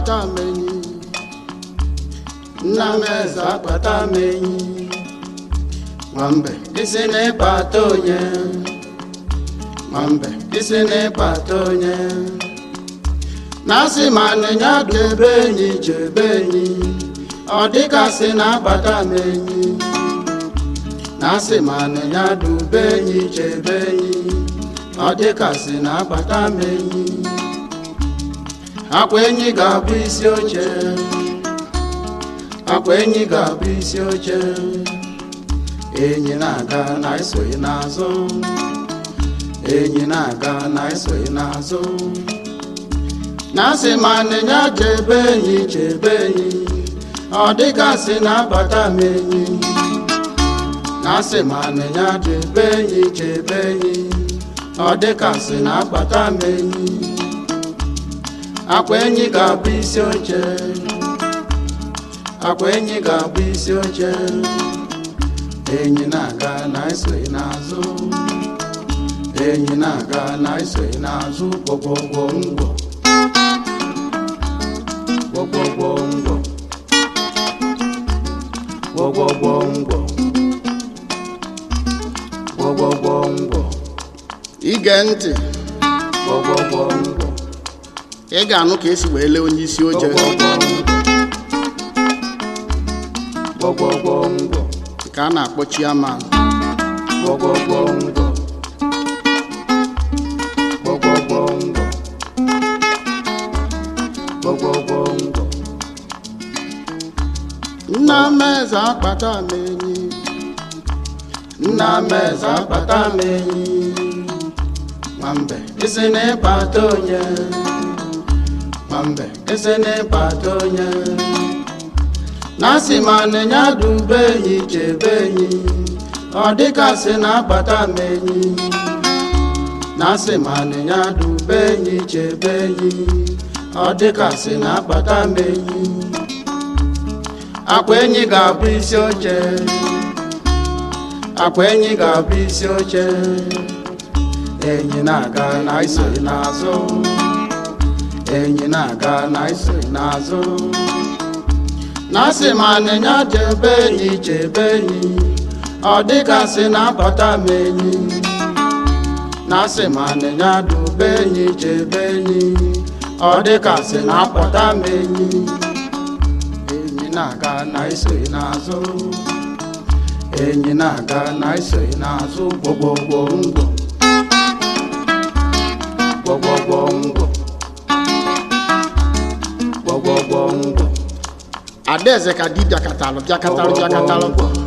akpata m enyi nna m eze akpata m enyi nwambe isi n'ịkpata onye nwambe isi n'ịkpata onye na-asị ma nịnya debe enyi chebe enyi ọ dịgasị na-akpata m enyi na-asị ma nịnya dube enyi chebe enyi ọ dịgasị na-akpata m enyi akwa enyi ga-abụ isi oche akwa enyi ga-abụ isi oche enyi na-aga na esoghị n'azụ enyi na-aga na esoghị n'azụ na-asị ma nịnya chebe enyi chebe enyi ọ dịgasị na-abata m enyi na-asị ma nịnya chebe enyi chebe enyi ọ dịgasị na-akpata m enyi akwa enyi ga-abụ isi oche akwa enyi ga-abụ isi oche enyi na-aga na esoghị n'azụ enyi na-aga na esoghị n'azụ gwogwogwo ngwọ gwogwogwo ngwọ gwogwogwo ngwọ gwogwogwo ngwọ ige ntị gwogwogwo ngwọ ị ga-anụ ka esi wee lee onye isi oche gwogwogwo ngwọ ka a na-akpọ chiaman gwogwogwo ngwọ gwogwogwo ngwọ gwogwogwo ngwọ nna m eze akpata m enyi nna m eze akpata m enyi nwambe isi n'ịkpata onye nwambe isi n'ịkpata onye na-asị ma nịnya dube enyi chebe enyi ọ dịgasị na-akpata m enyi na-asị ma nịnya dube enyi chebe enyi ọ dịgasị na-akpata m enyi akwa enyi ga-abụ isi oche akwa enyi ga-abụ isi oche enyi na-aga na isoghị n'azụ enyi na-aga na isoghị n'azụ na-asị ma nịnya chebe enyi chebe enyi ọ dịgasị na-abata m enyi na-asị ma nịnya dube enyi chebe enyi ọ dịgasị na-akpọta m enyi enyi na-aga na isoghị n'azụ enyi na-aga na isoghị n'azụ gwogwogwo ngwọ gwogwogwo ngwọ gwogwogwo ngwọ adaeze ka di bịakatalụ bịakatalụ bịakatalụ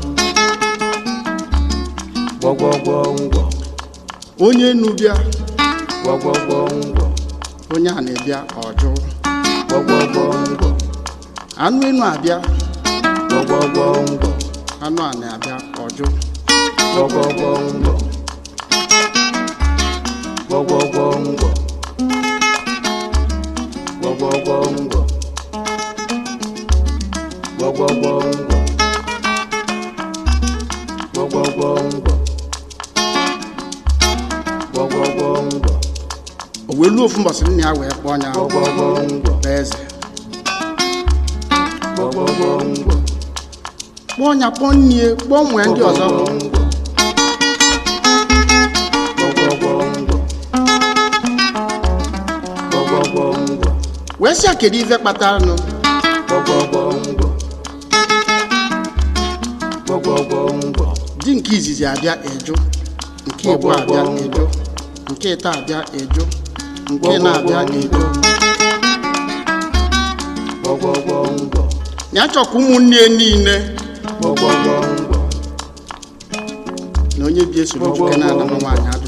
gwogwogwo ngwọ onye enu bịa gwogwogwo ngwọ onye a na-ebịa ọjụ gwogwogwo ngwọ anụ enu abịa gwogwogwo ngwọ anụ a na-abịa ọjụ gwogwogwo ngwọ gwogwogwo ngwọ gwogwogwo ngwọ gwogwogwo ngwọ gwogwogwo ngwọ gwogwogwo ngwọ o wee luo ofu mbọsị nna ya wee kpọọ ya gwogwogwo ngwọ bụ eze gwogwogwo ngwọ kpọọ ya kpọọ nnie kpọọ nwee ndị ọzọ wee sị ya kedu ife kpatara nụ di nke izizi abịa eju nke igbo abịa eju nke ịta abịa eju nke na-abịa eju ya chọkwa ụmụnne ya niile na onye bi esoro nwoke na-ada na nwaanyị adụ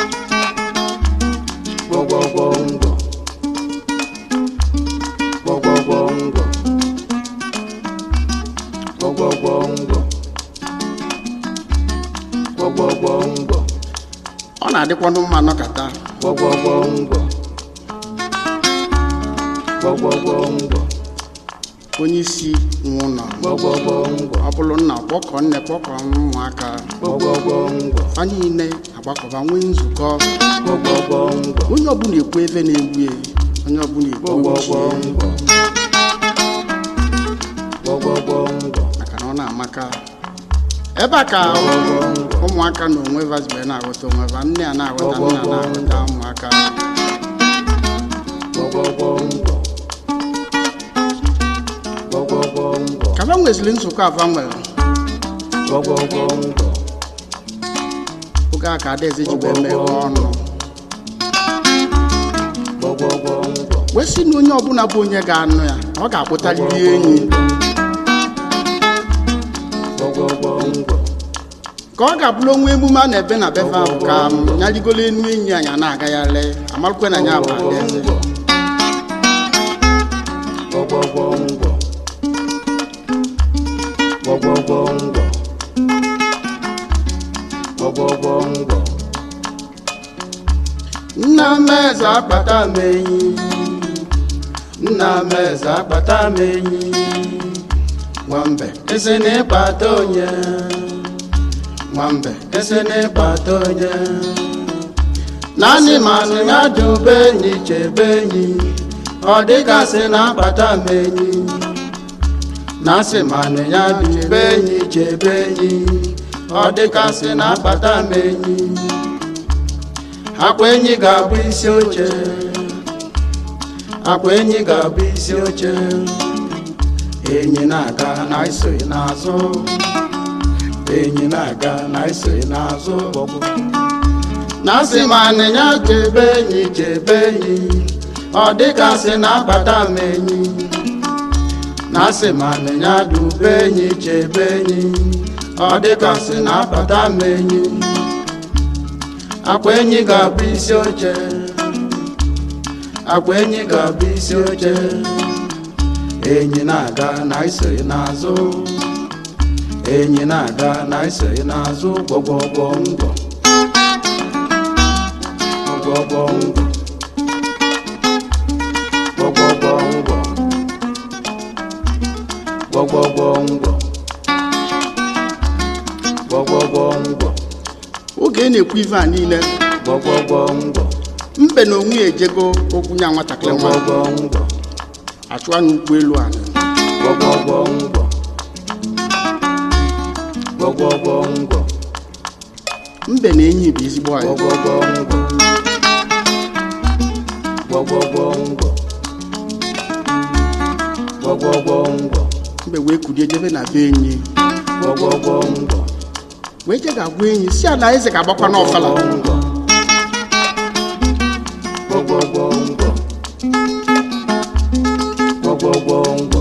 ọ na-adịkwanụ mma nọkata onye isi nwe ụlọ ọ bụrụ nna kpọkọ nne kpọkọ ụmụaka fa niile agbakọba nwee nzukọ onye ọbụla ekwu ebe na-egbu ya onye ọbụla ekwu egwu chi ya. amaka ebe a ka ụmụaka na onwe vazibe na-aghọta onwe va nne a na-aghọta nna na-aghọta ụmụaka gwọgwọgwọngwọ gwọgwọgwọngwọ ka va nweziri nzukọ ava nwere gwọgwọgwọngwọ oge a ka adaeze ji wee meghe ọnụ gwọgwọgwọngwọ wee sị na onye ọbụla bụ onye ga-anụ ya ọ ga-akpụtarịrị enyi gwọgwọgwọngwọ ka ọ ga-abụrụ onwe emume a na-ebe na befe ahụ ka m nyarigolo enu enyi anyị a na-agagharị amarụkwe na ya bụ adaeze gwọgwọgwọngwọ gwọgwọgwọngwọ gwọgwọgwọngwọ nna m eze akpata m enyi nna m eze akpata m enyi nwambe esi n'ịkpata onye nwambe esi n'ịkpata onye naanị manụ ya dube enyi chebe enyi ọ dịgasị na-akpata m enyi na-asị manụ ya dube enyi chebe enyi ọ dịgasị na-akpata m enyi akwa enyi ga-abụ isi oche akwa enyi ga-abụ isi oche enyi na-aga na isoghị n'azụ enyi na-aga na isoghị n'azụ na asị ma anịnya chebe enyi chebe enyi ọ dịgasị na-akpata m enyi na asị ma anịnya dube enyi chebe enyi ọ dịgasị na-akpata m enyi akwa enyi ga-abụ isi oche akwa enyi ga-abụ isi oche enyi na-aga na isoghị n'azụ enyi na-aga na isoghị n'azụ gwọgwọgwọ ngwọ gwọgwọgwọ ngwọ gwọgwọgwọ ngwọ gwọgwọgwọ ngwọ gwọgwọgwọ ngwọ oge ị na-ekwu ife a niile gwọgwọgwọ ngwọ mbe na onwe ya ejego okwu nya nwatakịrị nwa gwọgwọgwọ ngwọ achụwa n'ụkwụ elu ala gwọgwọgwọ ngwọ gwọgwọgwọ ngwọ mbe na enyi bụ ezigbo anyị gwọgwọgwọ ngwọ gwọgwọgwọ ngwọ gwọgwọgwọ ngwọ mbe wee kulie jebe na be enyi gwọgwọgwọ ngwọ wee je ga-agwa enyi si ala eze ga-agbakwa n'ọfala ngwọ gwọgwọgwọ ngwọ gwọgwọgwọ ngwọ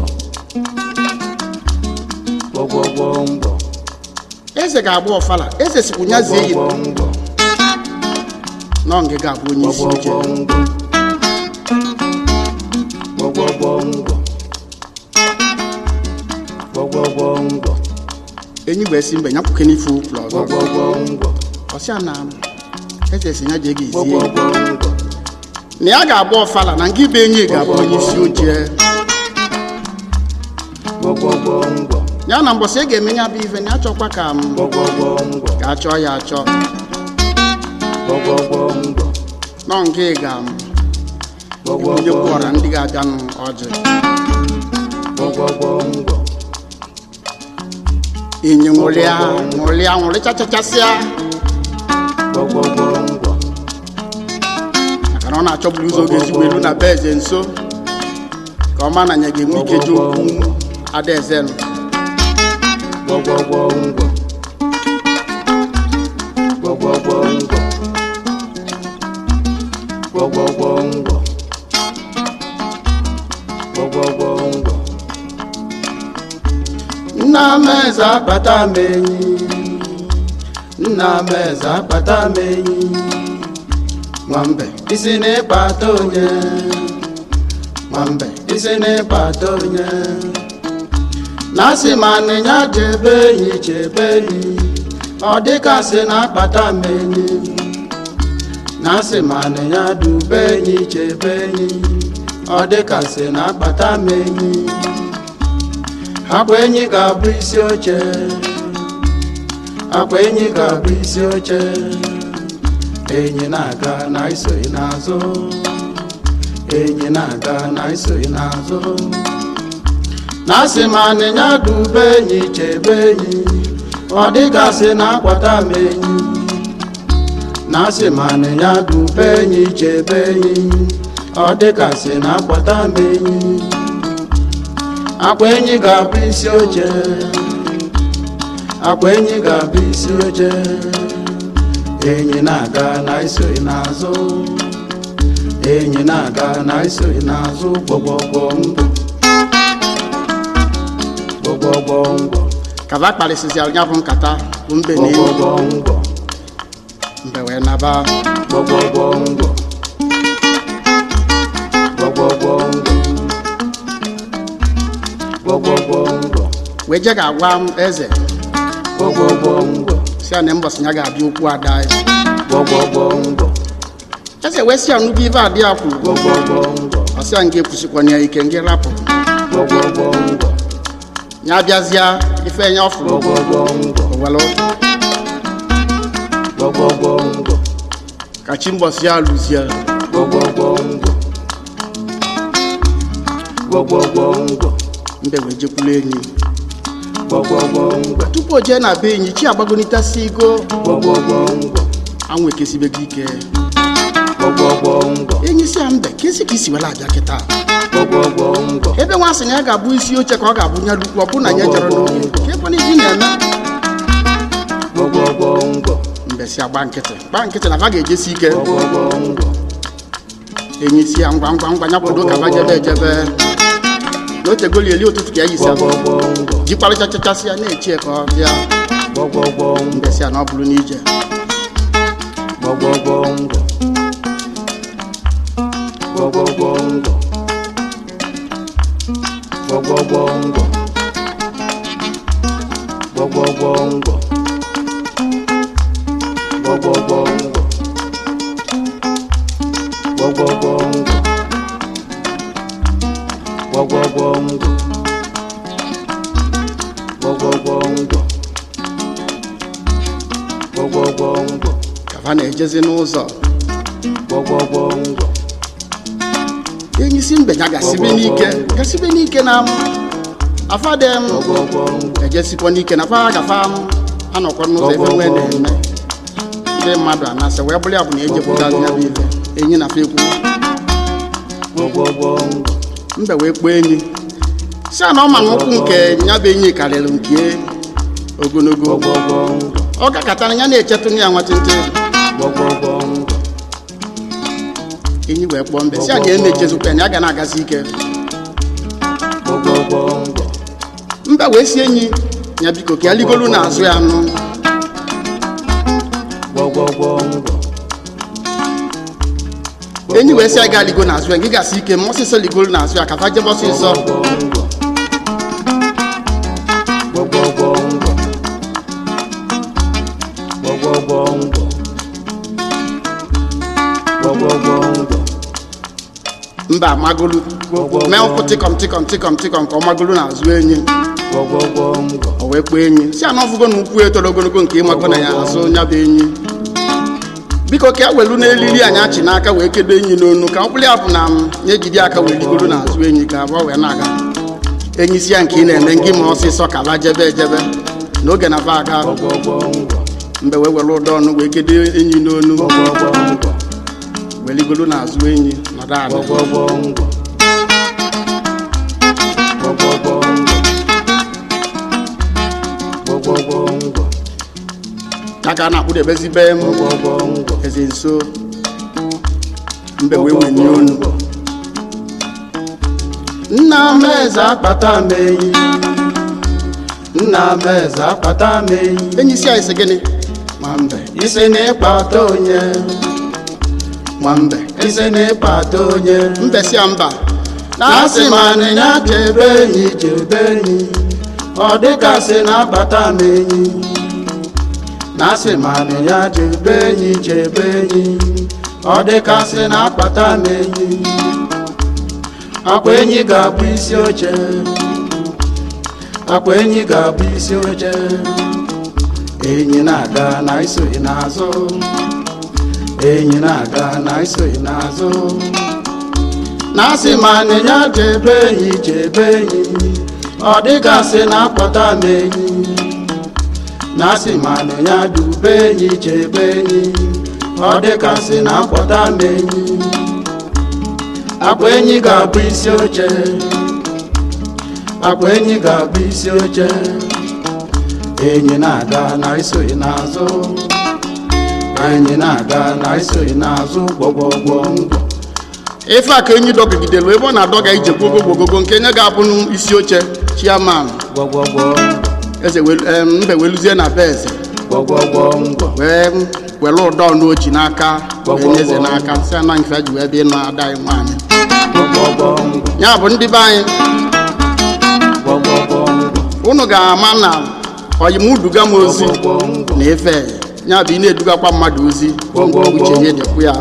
gwọgwọgwọ ngwọ eze ga-agba ọfala eze sikwu nya zie yi gwọgwọgwọ ngwọ na ọ ga abụ onye isi oche gwọgwọgwọ ngwọ gwọgwọgwọ ngwọ enyi wee si mbe nyakwuke n'ife ụkwụrụ ọzọ gwọgwọgwọ ngwọ ọsịa na eze si ya jee ga ezie gwọgwọgwọ ngwọ na ya ga-agba ọfala na nke be enyi ga-abụ onye isi oche gwọgwọgwọ ngwọ ya na mbọsị ị ga-eme ya bụ ife na ya chọkwa ka m gwọgwọgwọ ngwọ ka a chọọ ya achọ gwọgwọgwọ ngwọ nọ nke ga m onye gwọgwọgwọ kwụọra ndị ga-abịanụ ọjị gwọgwọgwọ ngwọ enyi nwụrịa nwụrịa nwụrịchachachasịa gwọgwọgwọ ngwọ maka na ọ na-achọburu ụzọ oge ezigbo elu na be eze nso ka ọ ma na ya ga-enwe ike ji okwu adaeze nụ gwọgwọgwọ ngwọ gwọgwọgwọ ngwọ gwọgwọgwọ ngwọ gwọgwọgwọ ngwọ nna m eze akpata m enyi nna m eze akpata m enyi nwambe isi n'ịkpata onye nwambe isi n'ịkpata onye na-asị ma anịnya chebe enyi chebe enyi ọ dịkasị na-akpata m enyi na-asị ma anịnya dube enyi chebe enyi ọ dịkasị na-akpata m enyi akwa enyi ga-abụ isi oche akwa enyi ga-abụ isi oche enyi na-aga na isoghị n'azụ enyi na-aga na isoghị n'azụ na asị ma anịnya dube enyi chebe enyi ọ dịgasị na akwata m enyi na asị ma anịnya dube enyi chebe enyi ọ dịgasị na akwata m enyi akwa enyi ga-abụ isi oche akwa enyi ga-abụ isi oche enyi na-aga na isoghị n'azụ enyi na-aga na isoghị n'azụ gbọgbọgbọ mbọ gbọgbọgbọ mbọ kaba kparịsịsịara ya bụ nkata bụ mbe na enyi gbọgbọgbọ mbọ mbe wee naba gbọgbọgbọ mbọ gbọgbọgbọ mbọ gbọgbọgbọ mbọ wee je ga-agwa m eze gbọgbọgbọ mbọ si ya na mbọsị ya ga-abịa okwu ada ya gbọgbọgbọ mbọ eze wee si ya nnukwu ibe adị ya kwuru gbọgbọgbọ mbọ ọsị ya nga ekwusikwana ya ike nga rapụ gbọgbọgbọ mbọ ya bịazịa ife ya ọfụrụ gbọgbọgbọ mbọ owelu gbọgbọgbọ mbọ ka chi mbọsị ya lụzie gbọgbọgbọ mbọ gbọgbọgbọ mbọ mbe wee jekwulu enyi gbọgbọgbọ mbọ tupu o jee na be enyi chi agbagonitasi igo gbọgbọgbọ mbọ anwụ ekesibego ike gbọgbọgbọ mbọ enyi si ya mbe ka esi ka isi wela abịa kịta gbọgbọgbọ mbọ ebe nwa sị na ya ga-abụ isi oche ka ọ ga-abụ nya lukwu ọ bụ na ya jere n'oge ka ekwana ibi na-eme gbọgbọgbọ mbọ mbe si agba nkịtị gba nkịtị na va ga-ejesi ike gbọgbọgbọ mbọ enyi si ya ngwa ngwa ngwa ya kwado ka va jebe ejebe na otegoli eli ụtụtụ ka ya yisi abụ gbọgbọgbọ mbọ jikparịcha chachasị ya na-echie ka ọ bịa gbọgbọgbọ mbọ mbe si ya na ọ bụrụ n'ije gbọgbọgbọ mbọ gbọgbọgbọ mbọ gbọgbọgbọ mbọ gbọgbọgbọ mbọ gbọgbọgbọ mbọ gbọgbọgbọ mbọ gbọgbọgbọ mbọ gbọgbọgbọ mbọ gbọgbọgbọ mbọ ka va na-ejezi n'ụzọ gbọgbọgbọ mbọ enyi si mbe ya gasibe n'ike gasibe n'ike na m afadem gbọgbọgbọ mbọ ejesikwa n'ike na fa gafa m anọkwa n'ụzọ ebe nwee na-eme ndị mmadụ anasị wee bụrụ ya bụ na ejepụtazi ya bụ ife enyi na fa ekwu gbọgbọgbọ mbọ mbe wee kpọọ enyi si a na ọ ma na ụkwụ nke ya bụ enyi karịrị nke ogologo gbọgbọgbọ mbọ ọ gakọtara ya na-echetụ ya nwatịntị gbọgbọgbọ mbọ enyi wee kpọọ mbe si anyị na-echezikwa ya na ya ga na-agazi ike gbọgbọgbọ mbọ mbe wee si enyi ya biko ka ya ligolu n'azụ ya nụ gbọgbọgbọ mbọ enyi wee si ya gaa ligo n'azụ ya gị gasị ike ma ọsịsọ ligolu n'azụ ya ka fa jebe ọsịsọ gbọgbọgbọ mbọ gbọgbọgbọ mbọ gbọgbọgbọ mbọ mba amagolu mee ụkwụ tịkọm tịkọm tịkọm tịkọm ka ọ magolu n'azụ enyi gbọgbọgbọ mbọ o wee kpọọ enyi si anọ ọfụgo na ukwu etoro ogologo nke ịmago na ya azụ ya bụ enyi biko ka e welu n'elili anyị achị n'aka wee kedo enyi n'onu ka mkpụrụ ya bụ na m ya ejide aka wee ligoro n'azụ enyi ka abụọ wee na-aga enyi si ya nke ị na-eme ngị ma ọsịsọ ka la jebe ejebe n'oge na ba aga gbọgbọgbọ mbọ mgbe wee were ụdọ ọnụ wee kedo enyi n'onu gbọgbọgbọ mbọ wee ligoro n'azụ enyi nọdụ ala gbọgbọgbọ mbọ gbọgbọgbọ mbọ gbọgbọgbọ mbọ ya ka a na-akpụdebezi be m gbọgbọgbọ mbọ eze nso mbe wee wenye onu nna m eze akpata m enyi nna m eze akpata m enyi enyi si anyị sị gịnị nwambe isi na ịkpata onye nwambe isi na ịkpata onye mbe si ya mba na asị m anịnya chebe enyi chebe enyi ọ dịgasị na akpata m enyi na asị m anịnya chebe enyi chebe enyi ọ dịgasị na akpata m enyi akwa enyi ga-abụ isi oche akwa enyi ga-abụ isi oche enyi na-aga na isoghị n'azụ enyi na-aga na isoghị n'azụ na asị ma anịnya chebe enyi chebe enyi ọ dịgasị na-akpọta m enyi na asị manụ ya dube enyi chebe enyi ọ dịgasị na-akpọta m enyi akwa enyi ga-abụ isi oche akwa enyi ga-abụ isi oche enyi na-aga na isoghị n'azụ enyi na-aga na isoghị n'azụ gbọgbọgbọ ngwọ ife a ka enyi dọgidelu ebe ọ na-adọga ije gbogogogogo nke nye ga-abụ isi oche chiaman gbọgbọgbọ eze welu- em, mbe weluzie na be eze gbọgbọgbọ ngwọ wee were ụdọ n'oji n'aka wee nye eze n'aka si ana nke ji wee bịa ịnụ ada anyị nwaanyị gbọgbọgbọ ngwọ ya bụ ndị be anyị gbọgbọgbọ ngwọ unu ga-ama na oyimuduga m ozi gbọgbọgbọ ngwọ na efe ya bụ ị na-edugakwa mmadụ ozi Gwogwo, uche ya dịkwu ya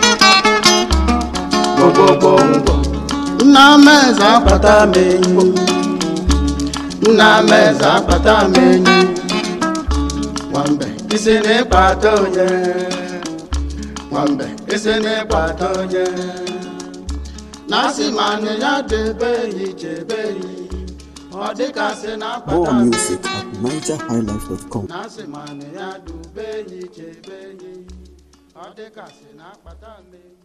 gbọgbọgbọ ngwọ nna m eze akwa akpata m enyi nna m eze akpata m enyi nwambe isi n'ịkpata onye nwambe isi n'ịkpata onye na asị ma nị ya debe enyi chebe enyi ọ dịkasị na-akpata More m music at NigerHighlife.com. na asị ma nị ya dube enyi chebe enyi ọ dịkasị na-akpata m enyi